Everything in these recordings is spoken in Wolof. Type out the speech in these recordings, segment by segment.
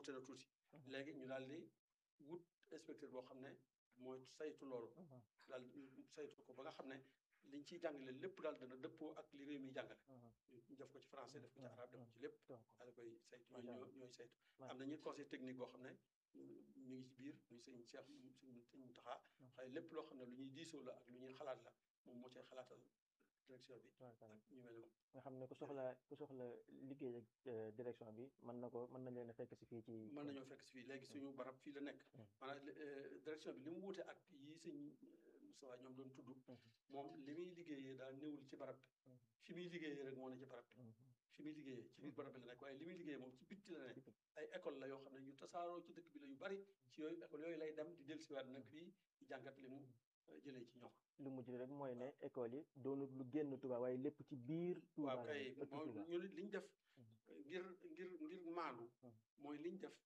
wute na tuuti léegi ñu daal di wut inspecteur boo xam ne mooy saytu loolu daal saytu ko ba nga xam ne liñ ciy jàngale lépp daal dana dëppoo ak li réew mi jàngale ñu def ko ci français def ko ci arabe def ko ci lépp daal koy saytu ñooy ñoo ñooy saytu am na ñuy conseil technique boo xam ne mi ngi ci biir muy sëñ Cheikh sëñ sëñ Taxa xëy lépp loo xam ne lu ñuy diisoo la ak lu ñuy xalaat la moom moo cay xalaatal direction bi ak ñu mel noonu nga xam ne ku soxla ku soxla liggéey ak direction bi mën na ko mën nañ leen a fekk si fii ci mën nañoo fekk si fii léegi suñu barab fii la nekk maanaam direction bi li mu wuute ak yi sëñ Moussa ñoom doon tudd moom li muy liggéeyee daal néewul ci barab bi fi muy liggéeyee rek moo ne ci barab bi fi muy liggéeyee ci biir barab bi la nekk waaye li muy liggéeyee moom ci bitti la nekk ay école la yoo xam ne yu tasaaroo ci dëkk bi la yu bari ci yooyu école yooyu lay dem di dellusiwaat nag fii di jàngat li mu jëlee ci ñoom lu mujj rek mooy ne école yi doonut lu génn Touba waaye lépp ci biir Touba waaw kay moom ñu li ñu def ngir ngir ngir maandu mooy li ñu def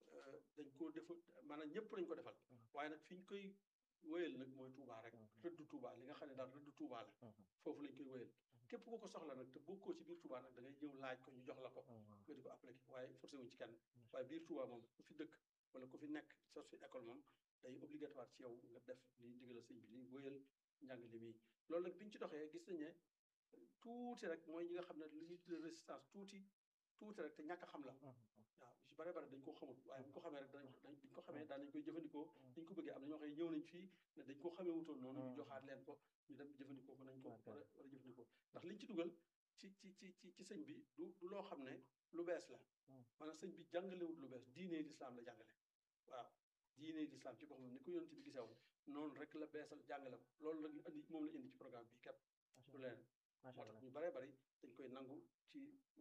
dañ ko def maanaam ñëpp lañ ko defal waaye nag fi ñu koy wéyal nag mooy Touba rek rëdd Touba li nga xam ne daal rëdd Touba la foofu lañ koy wéyal képp ku ko soxla nag te bokkoo ci biir Touba nag da ngay ñëw laaj ko ñu jox la ko nga di ko appliqué waaye forcé wuñ ci kenn waaye biir Touba moom ku fi dëkk wala ku fi nekk sos fi école moom day obligatoire ci yow nga def li digal sëñ bi li wéyal njàngale mi loolu nag bi ñu ci doxee gis nañ ne tuuti rek mooy ñi nga xam ne li ñuy tuddee résistance tuuti tuuti rek te ñàkk a xam la waaw su bare bare dañ ko xamul waaye bu ñu ko xamee rek dañ dañ ko xamee daan nañ koy jëfandikoo dañ ko bëggee am na ñoo xam ne ñëw nañ fii ne dañ ko xamee wutoon noonu ñu joxaat leen ko ñu dem jëfandikoo ko nañ ko war a war a jëfandikoo ndax liñ ci dugal ci ci ci ci ci sëñ bi du du loo xam ne lu bees la maanaam sëñ bi jàngalewut lu bees diine lislaam la jàngale waaw diine lislaam ci boppam ni ko yonent bi gisee woon noonu rek la beesal jàngale ko loolu la indi moom la indi ci programme bi képp du leen moo tax ñu baree bari dañ koy nangu ci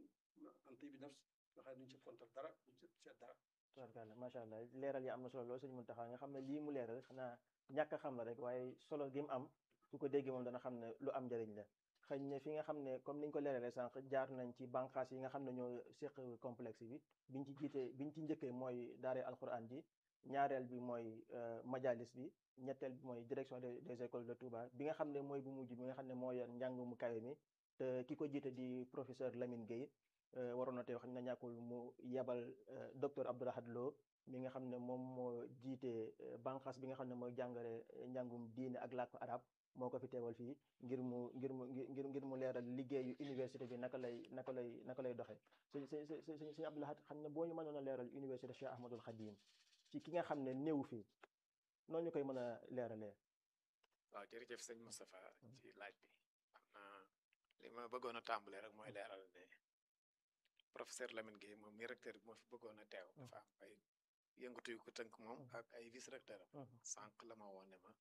ante bi nafs nga xam ne duñ ci kontal dara duñ ci seet dara tubaarkàlla macha allah leeral yi am na solo lool sëñ Mountakha nga xam ne lii mu leeral xanaa ñàkk a xam la rek waaye solo gi mu am su ko déggee moom dana xam ne lu am njëriñ la xëy na fi nga xam ne comme niñ ko leeralee sànq jaar nañ ci bànqaas yi nga xam ne ñoo séq complexe bi biñ ci jiitee biñ ci njëkkee mooy daare alquran ji ñaareel bi mooy majalis bi ñetteel bi mooy direction des écoles de Touba bi nga xam ne mooy bu mujj bi nga xam ne moo yor njàng mu kawe mi te ki ko jiite di professeur Lamine Gueye waroon na tey xam ne ñàkkul mu yebal docteur Abdourahad Lo mi nga xam ne moom moo jiite banqaas bi nga xam ne mooy jàngale njàngum diine ak làkku arab moo ko fi teewal fii ngir mu ngir mu ngir ngir mu leeral liggéeyu université bi naka lay naka lay naka lay doxee sëñ sëñ sëñ Abdourahad xam ne boo ñu mënoon a leeral université Cheikh Ahmadul Khadim ci ki nga xam ne néew fii noonu ñu koy mën a leeralee. waaw jërëjëf sëñ Moustapha ci laaj bi xam naa li ma bëggoon a tàmbale rek mooy leeral ne professeur Lamine Gueye moom mi recteur bi moo fi bëggoon a teew dafa am ay yëngatu yu ko tënk moom ak ay vice recteur am sànq la ma woon ne ma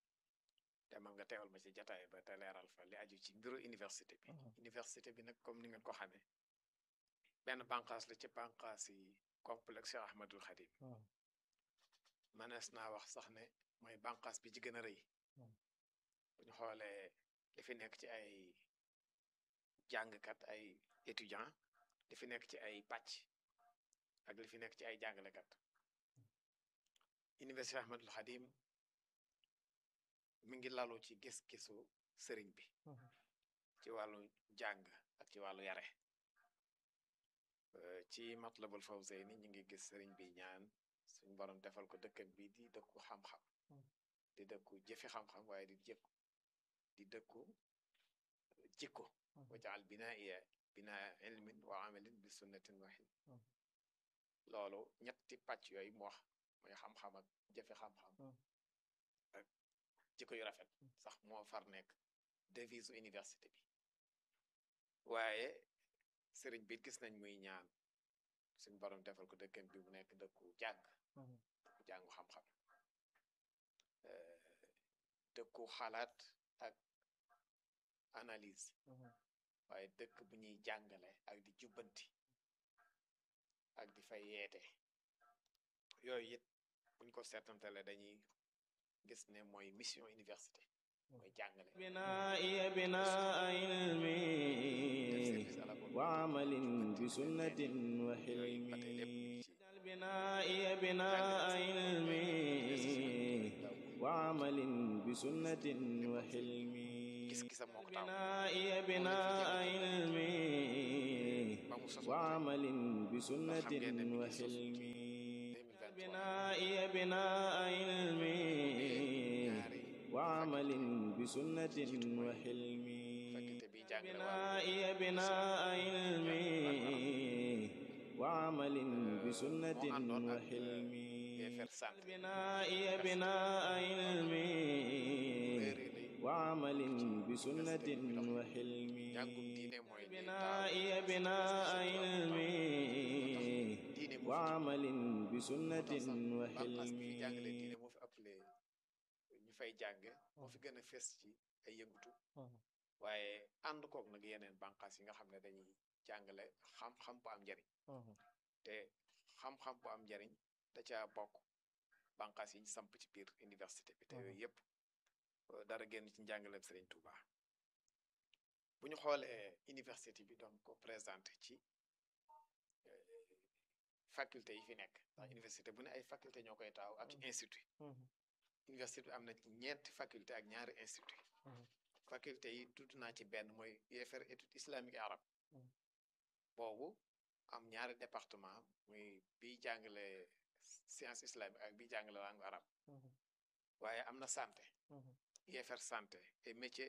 demal nga teewal ma ci jataay ba te leeral fa li aju ci mbiru université bi université bi nag comme ni ngeen ko xamee benn bànqaas la ci bànqaas yi complexe Cheikh Ahmadul Khadim mënees naa wax sax ne mooy bànqaas bi ci gën a rëy bu ñu xoolee li fi nekk ci ay jàngkat ay étudiant li fi nekk ci ay pàcc ak li fi nekk ci ay jàngalekat université Ahmadul Khadim mi ngi lalu ci gis-gisu sëriñ bi ci wàllu jàng ak ci wàllu yare ci Matlabul Fawzayni ñi ngi gis sëriñ bi ñaan suñ borom defal ko dëkkam bi di dëkku xam-xam di dëkku jëfi xam-xam waaye di jëkku di dëkku jikko wajaal binaiya binaa ilmin wa amalin bi sunnatin waxin loolu ñetti pàcc yooyu mu wax mooy xam-xam ak jëfi xam-xam ak jikko yu rafet sax moo far nekk devise université bi waaye sëriñ bi gis nañ muy ñaan suñ borom defal ko dëkkam bi mu nekk dëkku jàng dëkku jàngu xam-xam dëkku xalaat ak analyse waaye dëkk bu ñuy jàngale ak di jubbanti ak di fay yeete yooyu it buñ ko seetantale dañuy gis ne mooy mission université mooy jàngale binaiya binaa ilmi wa amalin bi sunnatin wa xilmi binaiya binaa ilmi wa amalin bi sunnatin wa xilmi gis-gisam moo ko taw binaiya binaa ilmi ba mu soso wa amalin bi sunnatin ngeen ne mi wa ngi sosu ci xilmi بنائي بناء علمي وعمل بسنة وحلمي faculté bi jàngale wàllu بنائي بناء علمي وعمل بسنة وحلمي UFR santé بنائي بناء علمي وعمل بسنة وحلمي jàngum diine mooy li بنائي بناء علمي diine moo fi وعمل بسنة Bambass bi fi jàngale وحلمي diine moo fi ëppale ñu fay jàng moo fi gën a fes ci ay yëngutu waaye ànd koog nag yeneen bànqaas yi nga xam ne dañuy jàngale xam-xam bu am njariñ te xam-xam bu am njariñ da caa bokk bànqaas yi ñu samp ci biir université bi te yooyu yëpp euh, dara génn ci njàngaleem Serigne Touba bu ñu xoolee université bi doon ko présenté ci euh, faculté yi fi nekk ndax université bu ne ay faculté ñoo koy taaw ak institut université bi am na ci ñeenti faculté ak ñaari institut faculté yi tudd naa ci benn mooy UFR étude islamique et arabe boobu am ñaari département muy biy jàngale science islamique ak biy jàngale langue arabe waaye am na santé UFR santé et métier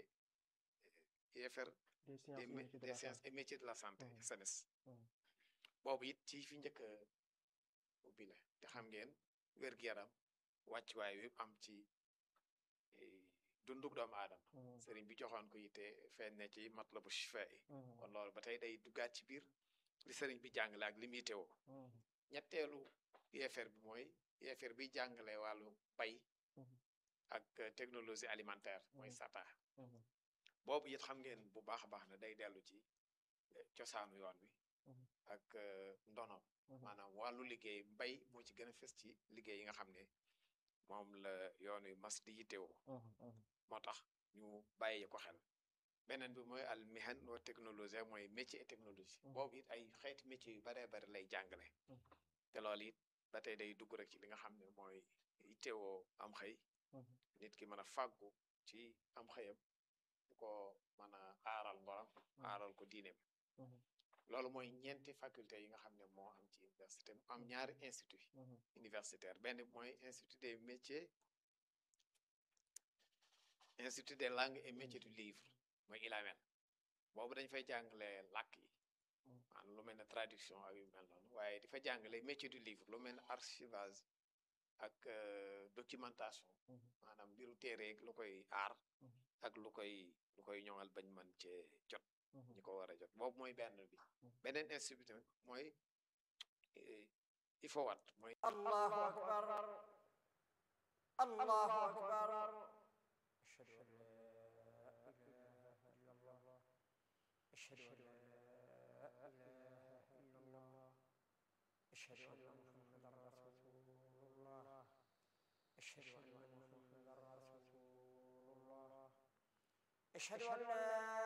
UFR des sciences des et mé- métiers de des la sciences santé. et métiers de la santé Mhm. SEMES Mhm. boobu it ci fi njëkk a ubbi la te xam ngeen wér-gu-yaram wàccuwaay wi am ci eh, dunduk doomu aadama Mhm. sëriñ bi joxoon ko yitte feeñ ne ci matlabu shifa yi Mhm. kon loolu ba tey day duggaat ci biir li sëriñ bi jàngale ak li muy teewoo Mhm. ñetteelu UFR bi mooy UFR bi jàngale wàllu bay Mhm. ak euh, technologie alimentaire mooy Mhm. SATA Mhm. boobu it xam ngeen bu baax a baax ne day dellu ci eh, cosaanu yoon wi Mhm. ak euh, ndono Mhm. maanaam wàllu liggéey mbay moo ci gën a fës ci liggéey yi nga xam ne moom la yoon wi mas di yittewoo Mhm. Mhm. moo tax ñu bàyyi ko xel beneen bi mooy al mihan wa technologie mooy métier et technologie Mhm. boobu it ay xeeti métier yu baree bari lay jàngale Mhm. te loolu it ba tey day dugg rek ci li nga xam ne mooy yittewoo am xëy Mhm. nit ki mën a fàggu ci am xëyam bu ko mën a aaral ngoram aaral ko diineem Mhm. loolu mooy ñeenti faculté yi nga xam ne moo am ci université mu am ñaari institut Mhm. universitaire benn bi mooy institut des métiers institut des langues et métiers du livre mooy ILAMEN boobu dañ fay jàngale làkk yi Mm. maanaam lu mel ne traduction ak yu mel noonu waaye di fa jàngale métier du livre lu mel ne archivage ak euh, documentation Mhm. maanaam mbiru téere lu koy aar Mhm. ak lu koy lu koy ñoŋal bañ mën cee jot Mhm. ñi ko war a jot boobu mooy benn bi Mhm. beneen institut tamit mooy eh, IFOWAT mooy الله أكبر الله أكبر أشهد أن لا إله إلا الله أشهد أن لا إله إلا الله أشهد أن محمدا رسول الله أشهد أن محمدا رسول الله أشهد أن لا